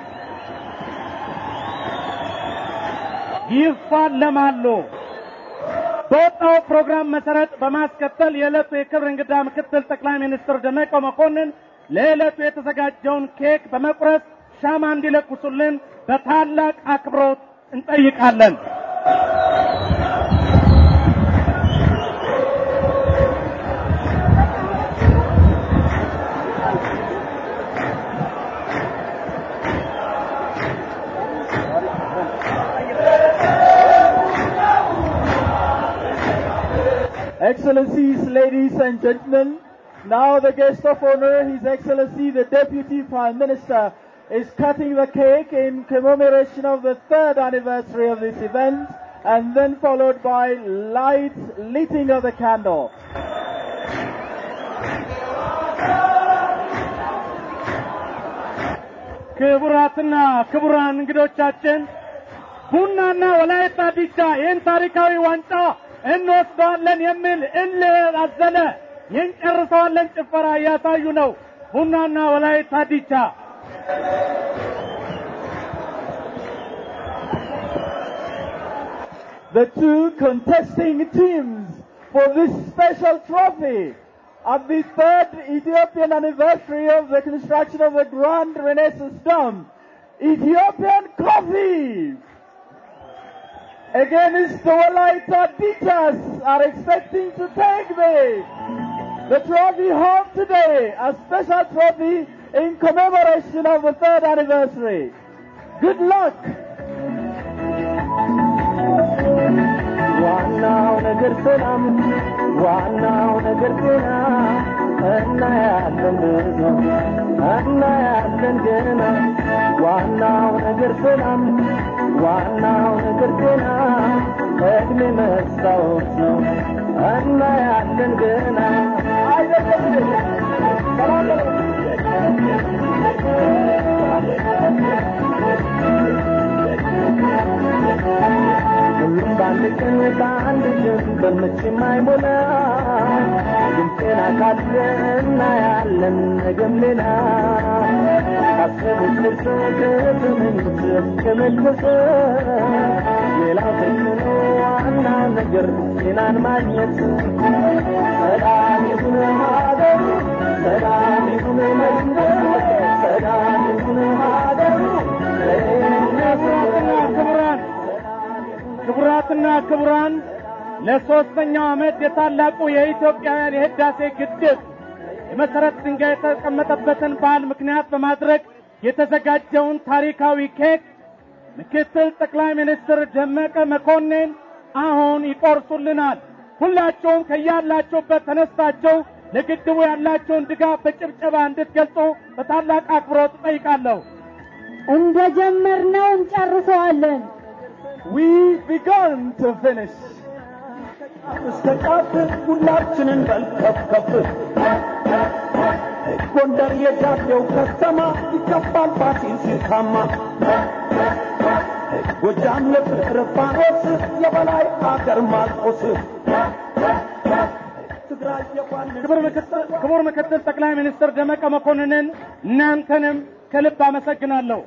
ይፋለማሉ። በወጣው ፕሮግራም መሰረት በማስከተል የዕለቱ የክብር እንግዳ ምክትል ጠቅላይ ሚኒስትር ደመቀ መኮንን ለዕለቱ የተዘጋጀውን ኬክ በመቁረስ ሻማ እንዲለኩሱልን በታላቅ አክብሮት እንጠይቃለን። Excellencies, ladies and gentlemen, now the guest of honor, His Excellency the Deputy Prime Minister, is cutting the cake in commemoration of the third anniversary of this event, and then followed by light lighting of the candle. ክቡራትና ክቡራን እንግዶቻችን ቡናና ወላይታ ዲቻ ይህን ታሪካዊ ዋንጫ እንወስደዋለን የሚል እልህ አዘለ የእንጨርሰዋለን ጭፈራ እያሳዩ ነው። ቡናና ወላይታ ዲቻ The two contesting teams for this special trophy at the third Ethiopian anniversary of the construction of the Grand Renaissance Dome. Ethiopian coffee against the Walaita Ditas are expecting to take the, the trophy home today, a special trophy in commemoration of the third anniversary. Good luck! ዋናው ነገር ሰላም፣ ዋናው ነገር ጤና፣ እናያለን ብዙ እናያለን ገና። ዋናው ነገር ሰላም፣ ዋናው ነገር ጤና፣ እድሜ መስታወት ነው፣ እናያለን ገና። ሁሉም በአንድ ቀን በአንድ ጀንበር መቼም አይሞላ ድምፄን አካለ እናያለን ነገም ሌላ ካሰቡት ደርሰው ከተመኙት እስከመድረስ ሌላው ትርፍ ነው ዋናው ነገር ጤናን ማግኘት ሰላም ይሁን ሀገሩ ሰላም ይሁን መንደሩ ሰላም ይሁን ሀገሩ ክቡራን ክቡራትና ክቡራን ለሶስተኛው ዓመት የታላቁ የኢትዮጵያውያን የህዳሴ ግድብ የመሰረት ድንጋይ የተቀመጠበትን በዓል ምክንያት በማድረግ የተዘጋጀውን ታሪካዊ ኬክ ምክትል ጠቅላይ ሚኒስትር ደመቀ መኮንን አሁን ይቆርሱልናል። ሁላችሁም ከያላችሁበት ተነስታችሁ ለግድቡ ያላችሁን ድጋፍ በጭብጨባ እንድትገልጹ በታላቅ አክብሮት እጠይቃለሁ። እንደጀመርነው እንጨርሰዋለን። We've begun to finish. እስከ ጫፍ ሁላችንን በልከፍከፍ ጎንደር የጃዴው ከተማ ይከፋል ፋሲል ሲታማ ጎጃም የፍቅር ፋኖስ የበላይ አገር ማርቆስ ትግራይ የኳንን ክቡር ምክትል ክቡር ምክትል ጠቅላይ ሚኒስትር ደመቀ መኮንንን እናንተንም ከልብ አመሰግናለሁ።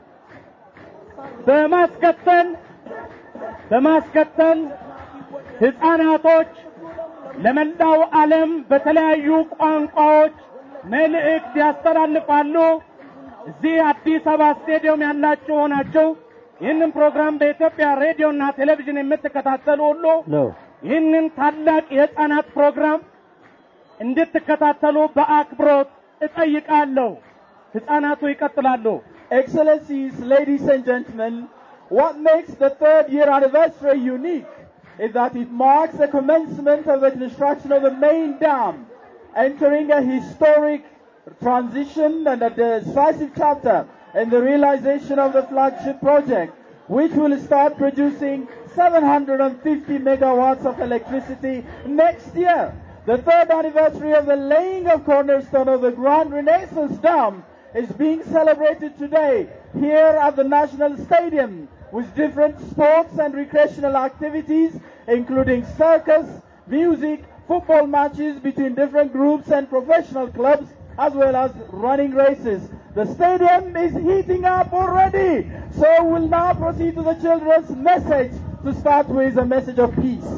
በማስከተል በማስከተል ህፃናቶች ለመላው ዓለም በተለያዩ ቋንቋዎች መልእክት ያስተላልፋሉ። እዚህ አዲስ አበባ ስቴዲየም ያላችሁ ሆናችሁ ይህንን ፕሮግራም በኢትዮጵያ ሬዲዮና ቴሌቪዥን የምትከታተሉ ሁሉ ይህንን ታላቅ የህፃናት ፕሮግራም እንድትከታተሉ በአክብሮት እጠይቃለሁ። ህፃናቱ ይቀጥላሉ። Excellencies, ladies and gentlemen, what makes the third year anniversary unique is that it marks the commencement of the construction of the main dam, entering a historic transition and a decisive chapter in the realization of the flagship project, which will start producing 750 megawatts of electricity next year. The third anniversary of the laying of cornerstone of the Grand Renaissance Dam is being celebrated today here at the National Stadium with different sports and recreational activities including circus, music, football matches between different groups and professional clubs as well as running races. The stadium is heating up already. So we'll now proceed to the children's message to start with a message of peace.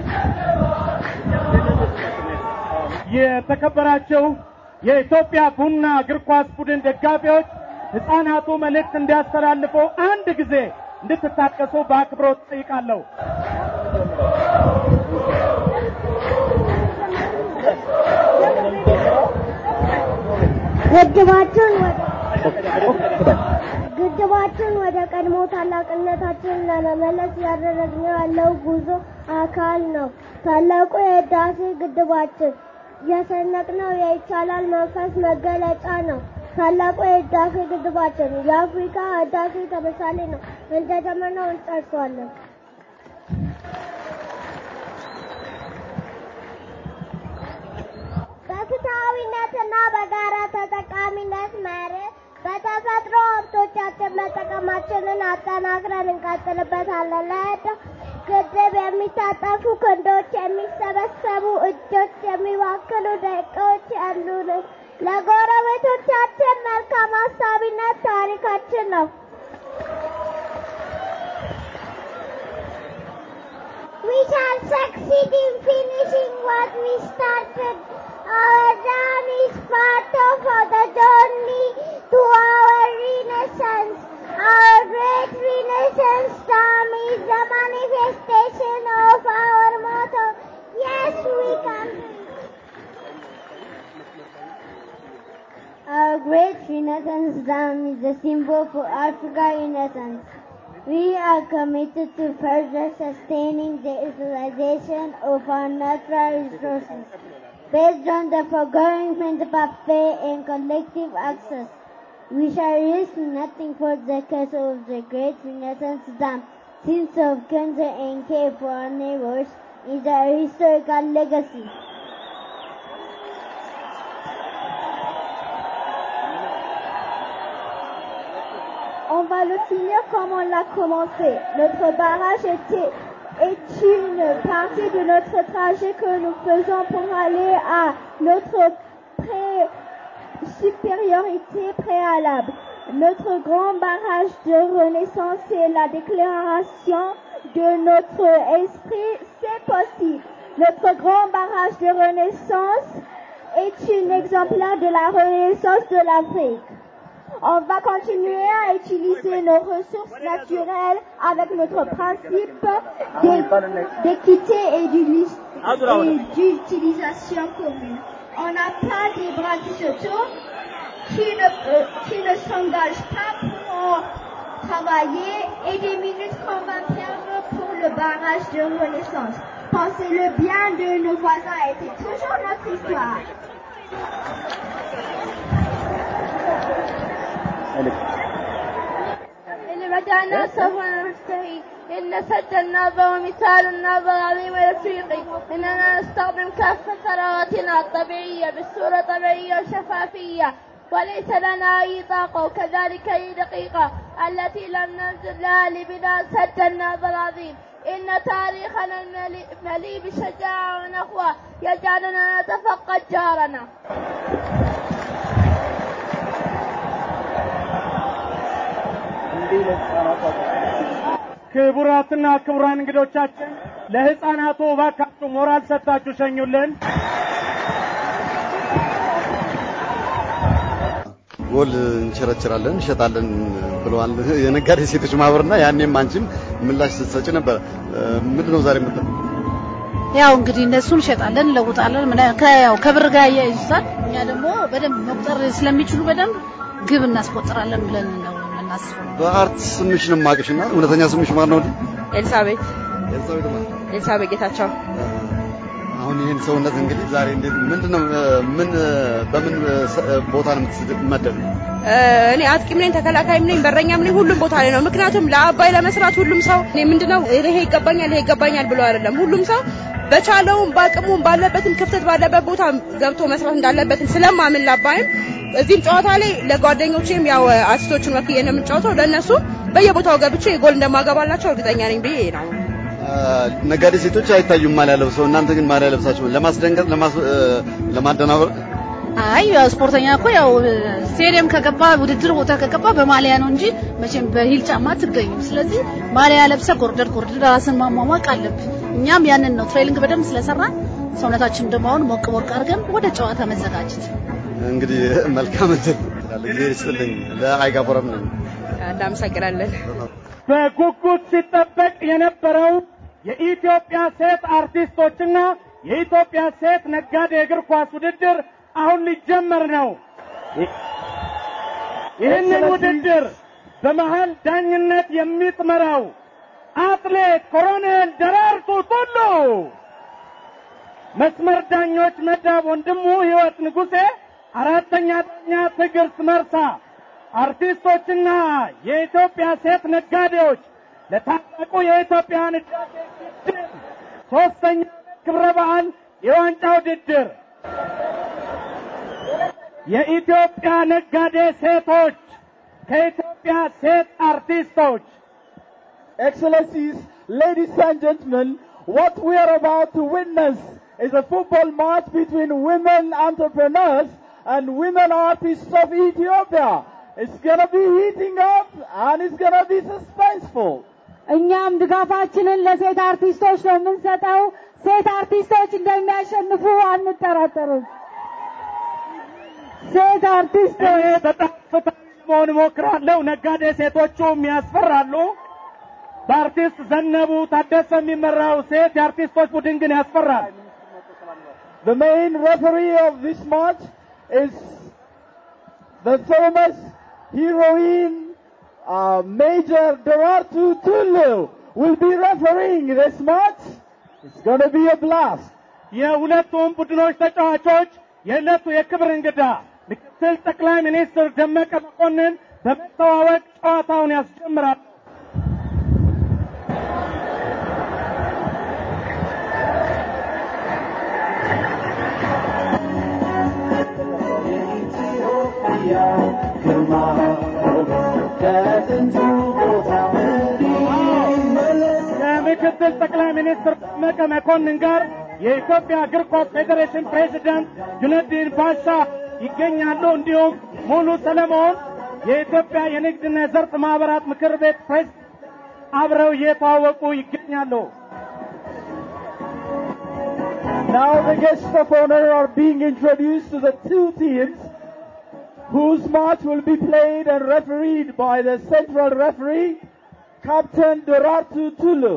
የተከበራቸው የኢትዮጵያ ቡና እግር ኳስ ቡድን ደጋፊዎች ህፃናቱ መልእክት እንዲያስተላልፉ አንድ ጊዜ እንድትታቀሱ በአክብሮት ጠይቃለሁ። ግድባችን ግድባችን ወደ ቀድሞ ታላቅነታችን ለመመለስ እያደረግነው ያለው ጉዞ አካል ነው። ታላቁ የህዳሴ ግድባችን የሰነቅነው የይቻላል መንፈስ መገለጫ ነው። ታላቁ የህዳሴ ግድባችን የአፍሪካ ህዳሴ ተምሳሌ ነው። እንደጀመርነው እንጨርሰዋለን። በፍትሐዊነትና በጋራ ተጠቃሚነት መርህ በተፈጥሮ ሀብቶቻችን መጠቀማችንን አጠናክረን እንቀጥልበታለን። ለህዳሴ ግድብ የሚታጠፉ ክንዶች፣ የሚሰበሰቡ እጆች፣ የሚባክኑ ደቂቃዎች ያሉን ለጎረቤቶቻችን መልካም አሳቢነት ታሪካችን ነው። We shall succeed in finishing what we started. Our dam is part of the journey to our renaissance. Our great renaissance dam is the manifestation of our motto. Yes, we can. Our great renaissance dam is the symbol for Africa renaissance. We are committed to further sustaining the utilization of our natural resources based on the foregoing principle of fair and collective access. We shall risk nothing for the cause of the great Renaissance dam, since of concern and care for our neighbors is our historical legacy. On va le finir comme on l'a commencé. Notre barrage était, est une partie de notre trajet que nous faisons pour aller à notre pré- supériorité préalable. Notre grand barrage de renaissance est la déclaration de notre esprit, c'est possible. Notre grand barrage de renaissance est une exemplaire de la renaissance de l'Afrique. On va continuer à utiliser nos ressources naturelles avec notre principe d'é- d'équité et d'ulis- et d'utilisation commune. On n'a pas des bras qui se tournent, qui ne, euh, qui ne s'engagent pas pour travailler et des minutes qu'on va perdre pour le barrage de renaissance. Pensez le bien de nos voisins était toujours notre histoire. اللي بدأنا سوف ننتهي إن سد النهضة ومثال النهضة العظيم الأفريقي إننا نستخدم كافة ثرواتنا الطبيعية بصورة طبيعية وشفافية وليس لنا أي طاقة وكذلك أي دقيقة التي لم ننزل لها لبناء سد النهضة العظيم إن تاريخنا المليء مليء بشجاعة ونخوة يجعلنا نتفقد جارنا ክቡራትና ክቡራን እንግዶቻችን ለህፃናቱ እባካችሁ ሞራል ሰጥታችሁ ሸኙልን። ጎል እንቸረችራለን እንሸጣለን ብለዋል የነጋዴ ሴቶች ማህበርና ያኔም አንቺም ምላሽ ስትሰጪ ነበር። ምንድን ነው ዛሬ የምትለው? ያው እንግዲህ እነሱ እንሸጣለን እንለውጣለን፣ ምና- ከያው ከብር ጋር ያያይዙታል። እኛ ደግሞ በደንብ መቁጠር ስለሚችሉ በደንብ ግብ እናስቆጥራለን ብለን ነው የምናስበው። በአርት ስምሽ ነው የማውቅሽና እውነተኛ ስምሽ ማን ነው? ኤልሳቤት ኤልሳቤጥ ማለት ኤልሳቤጥ ጌታቸው አሁን ይህን ሰውነት እንግዲህ ዛሬ እንዴት ምንድነው ምን በምን ቦታ ነው የምትመደብ? እ፣ እኔ አጥቂም ነኝ ተከላካይም ነኝ በረኛም ነኝ ሁሉም ቦታ ላይ ነው። ምክንያቱም ለአባይ ለመስራት ሁሉም ሰው እኔ ምንድነው ይሄ ይገባኛል ይሄ ይገባኛል ብሎ አይደለም። ሁሉም ሰው በቻለውም በአቅሙም ባለበትም ክፍተት ባለበት ቦታ ገብቶ መስራት እንዳለበትም ስለማምን ላባይም እዚህም ጨዋታ ላይ ለጓደኞቼም ያው አርቲስቶቹን ወክዬ ነው የምጫወተው ለእነሱ በየቦታው ገብቼ ጎል እንደማገባላቸው እርግጠኛ ነኝ ብዬ ነው። ነጋዴ ሴቶች አይታዩም ማሊያ ለብሰው፣ እናንተ ግን ማሊያ ለብሳችሁ ለማስደንገጥ ለማደናበር አይ ያው ስፖርተኛ እኮ ያው ስቴዲየም ከገባ ውድድር ቦታ ከገባ በማሊያ ነው እንጂ መቼም በሂል ጫማ አትገኝም። ስለዚህ ማሊያ ለብሰ ጎርደድ ጎርደድ ራስን ማሟሟቅ አለብህ። እኛም ያንን ነው ትሬኒንግ በደንብ ስለሰራን ሰውነታችን ደግሞ አሁን ሞቅ ሞቅ አድርገን ወደ ጨዋታ መዘጋጀት። እንግዲህ መልካም እድል ጊዜ ይስጥልኝ። ለአይጋ ቦረም ነኝ። እናመሰግናለን። በጉጉት ሲጠበቅ የነበረው የኢትዮጵያ ሴት አርቲስቶችና የኢትዮጵያ ሴት ነጋዴ እግር ኳስ ውድድር አሁን ሊጀመር ነው። ይህንን ውድድር በመሃል ዳኝነት የምትመራው አትሌት ኮሎኔል ደራርቱ ቱሉ፣ መስመር ዳኞች መዳብ ወንድሙ ህይወት ንጉሴ፣ አራተኛ ዳኛ ትዕግስት መርሳ፣ አርቲስቶችና የኢትዮጵያ ሴት ነጋዴዎች ለታላቁ የኢትዮጵያ ህዳሴ ግድብ ሶስተኛ ክብረ በዓል የዋንጫ ውድድር የኢትዮጵያ ነጋዴ ሴቶች ከኢትዮጵያ ሴት አርቲስቶች Excellencies, ladies and gentlemen, what we are about to witness is a football match between women entrepreneurs and women artists of Ethiopia. It's gonna be heating up and it's gonna be suspenseful. እኛም ድጋፋችንን ለሴት አርቲስቶች ነው የምንሰጠው። ሴት አርቲስቶች እንደሚያሸንፉ አንጠራጠርም። ሴት አርቲስቶች በጣም ፍትሃዊ ለመሆን እሞክራለሁ። ነጋዴ ሴቶቹም ያስፈራሉ። በአርቲስት ዘነቡ ታደሰ የሚመራው ሴት የአርቲስቶች ቡድን ግን ያስፈራል። The main referee of this match is the famous heroine uh, Major Doratu Tulu will be refereeing this match. It's going to be a blast. የሁለቱም ቡድኖች ተጫዋቾች የዕለቱ የክብር እንግዳ ምክትል ጠቅላይ ሚኒስትር ደመቀ መኮንን በመተዋወቅ ጨዋታውን ያስጀምራል። ከምክትል ጠቅላይ ሚኒስትር ደመቀ መኮንን ጋር የኢትዮጵያ እግር ኳስ ፌዴሬሽን ፕሬዚዳንት ጁነዲን ባሻ ይገኛሉ። እንዲሁም ሙሉ ሰለሞን የኢትዮጵያ የንግድና የዘርፍ ማህበራት ምክር ቤት ፕሬዚዳንት አብረው እየተዋወቁ ይገኛሉ። Now the guests of honor are being introduced to the two teams whose match will be played and refereed by the central referee, Captain Doratu Tulu.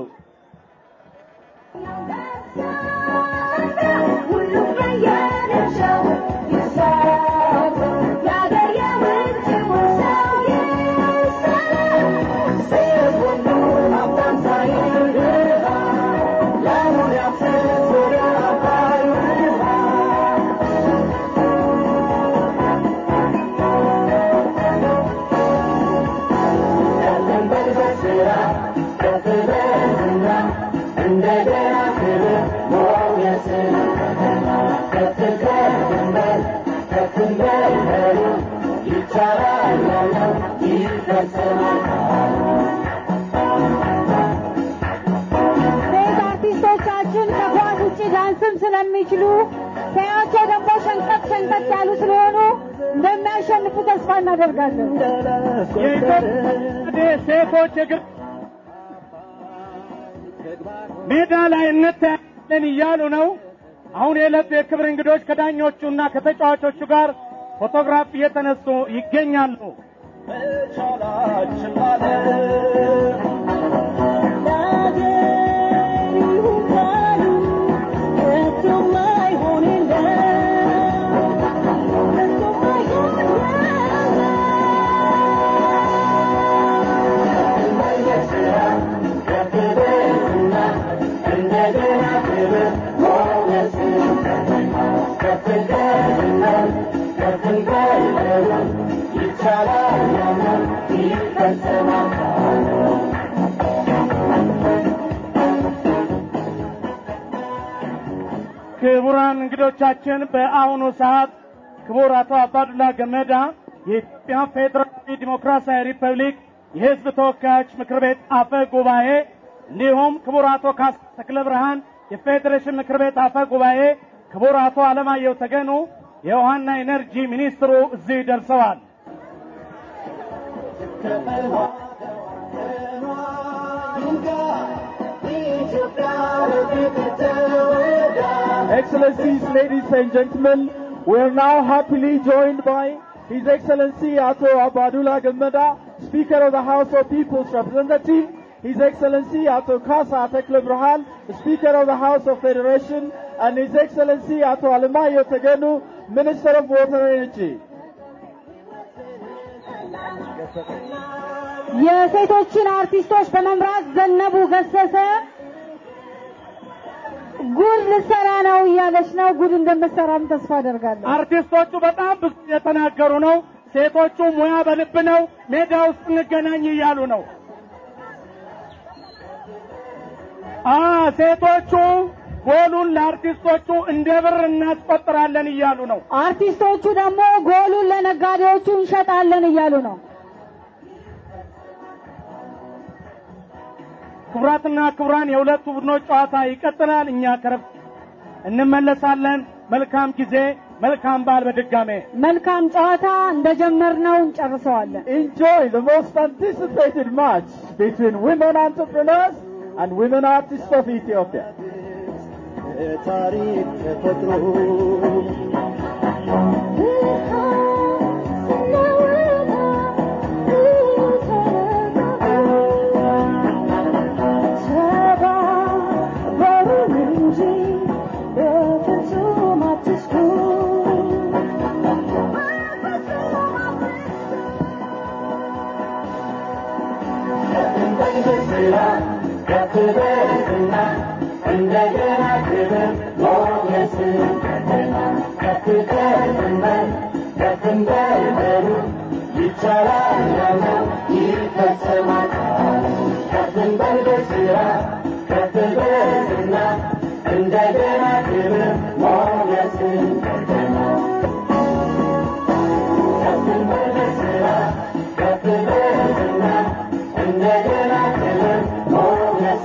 ሴት አርቲስቶቻችን ከኳስ ውጭ ዳንስም ስለሚችሉ ሲያቸው ደግሞ ሸንቀጥ ሸንቀጥ ያሉ ስለሆኑ እንደሚያሸንፉ ተስፋ እናደርጋለን። የኢትዮጵያ ሴቶች እግር ሜዳ ላይ እንታያለን እያሉ ነው። አሁን የዕለቱ የክብር እንግዶች ከዳኞቹና ከተጫዋቾቹ ጋር ፎቶግራፍ እየተነሱ ይገኛሉ። ይቻላል ይፈጸማል ክቡራን እንግዶቻችን በአሁኑ ሰዓት ክቡር አቶ አባዱላ ገመዳ የኢትዮጵያ ፌዴራላዊ ዲሞክራሲያዊ ሪፐብሊክ የሕዝብ ተወካዮች ምክር ቤት አፈ ጉባኤ እንዲሁም ክቡር አቶ ካሳ ተክለ ብርሃን የፌዴሬሽን ምክር ቤት አፈ ጉባኤ፣ ክቡር አቶ አለማየሁ ተገኑ የውሃና ኢነርጂ ሚኒስትሩ እዚህ ደርሰዋል። Excellencies, ladies and gentlemen, we are now happily joined by His Excellency Ato Abadullah Gamada, Speaker of the House of People's Representative, His Excellency Ato Kasa Tekle Brahan, Speaker of the House of Federation, and His Excellency Ato Alemayo Tegenu, Minister of Water and Energy. የሴቶችን አርቲስቶች በመምራት ዘነቡ ገሰሰ ጉድ ልሰራ ነው እያለች ነው። ጉድ እንደምትሰራም ተስፋ አደርጋለሁ። አርቲስቶቹ በጣም ብዙ የተናገሩ ነው። ሴቶቹ ሙያ በልብ ነው፣ ሜዳ ውስጥ እንገናኝ እያሉ ነው። አ ሴቶቹ ጎሉን ለአርቲስቶቹ እንደ ብር እናስቆጥራለን እያሉ ነው። አርቲስቶቹ ደግሞ ጎሉን ለነጋዴዎቹ እንሸጣለን እያሉ ነው። ክቡራትና ክቡራን የሁለቱ ቡድኖች ጨዋታ ይቀጥላል። እኛ ከረፍት እንመለሳለን። መልካም ጊዜ፣ መልካም በዓል። በድጋሜ መልካም ጨዋታ እንደጀመርነው እንጨርሰዋለን። Enjoy the most anticipated match between women entrepreneurs and women artists of Ethiopia. ታሪክ ተፈጥሮ እንደገና ክብር ሞገስ ከፍተንበል ከፍንበልበሉ ይቻላል ያለው ይፈጸማል ከፍንበል በስራ ከፍበልና እንደገና ክብር ሞገስ ከፍንበል በስራ ከፍበልና እንደገና ክብር ሞገስ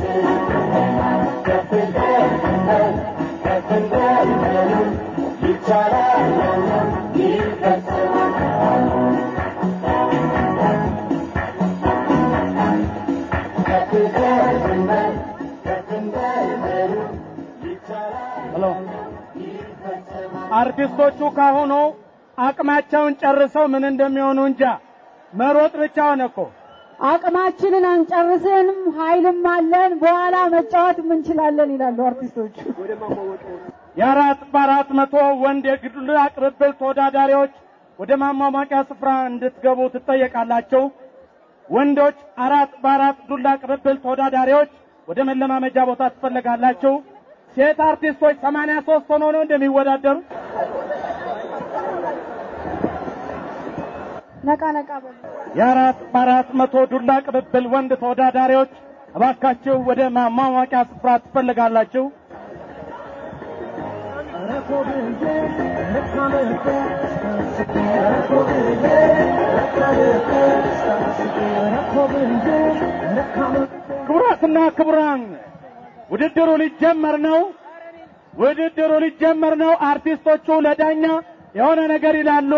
ሄሎ አርቲስቶቹ ካሁኑ አቅማቸውን ጨርሰው ምን እንደሚሆኑ እንጃ። መሮጥ ብቻ ሆነ እኮ። አቅማችንን አንጨርስንም፣ ኃይልም አለን፣ በኋላ መጫወትም እንችላለን ይላሉ አርቲስቶቹ። የአራት በአራት መቶ ወንድ የግል ቅብብል ተወዳዳሪዎች ወደ ማሟሟቂያ ስፍራ እንድትገቡ ትጠየቃላችሁ። ወንዶች አራት በአራት ዱላ ቅብብል ተወዳዳሪዎች ወደ መለማመጃ ቦታ ትፈለጋላችሁ። ሴት አርቲስቶች ሰማንያ ሶስት ሆኖ ነው እንደሚወዳደሩ ነቃ ነቃ በሉ። የአራት በአራት መቶ ዱላ ቅብብል ወንድ ተወዳዳሪዎች እባካችሁ ወደ ማሟሟቂያ ስፍራ ትፈልጋላችሁ። ክቡራትና ክቡራን ውድድሩ ሊጀመር ነው። ውድድሩ ሊጀመር ነው። አርቲስቶቹ ለዳኛ የሆነ ነገር ይላሉ።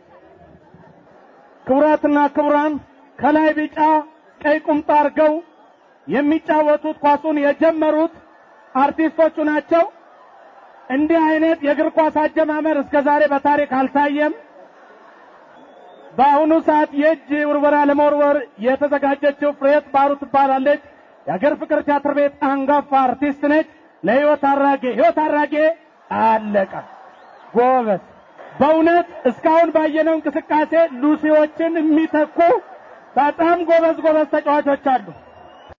ክቡራትና ክቡራን ከላይ ቢጫ ቀይ ቁምጣ አድርገው የሚጫወቱት ኳሱን የጀመሩት አርቲስቶቹ ናቸው። እንዲህ አይነት የእግር ኳስ አጀማመር እስከ ዛሬ በታሪክ አልታየም። በአሁኑ ሰዓት የእጅ ውርወራ ለመወርወር የተዘጋጀችው ፍሬት ባህሩ ትባላለች። የአገር ፍቅር ቲያትር ቤት አንጋፋ አርቲስት ነች። ለህይወት አራጌ ህይወት አራጌ አለቀ። ጎበዝ በእውነት እስካሁን ባየነው እንቅስቃሴ ሉሲዎችን የሚተኩ በጣም ጎበዝ ጎበዝ ተጫዋቾች አሉ።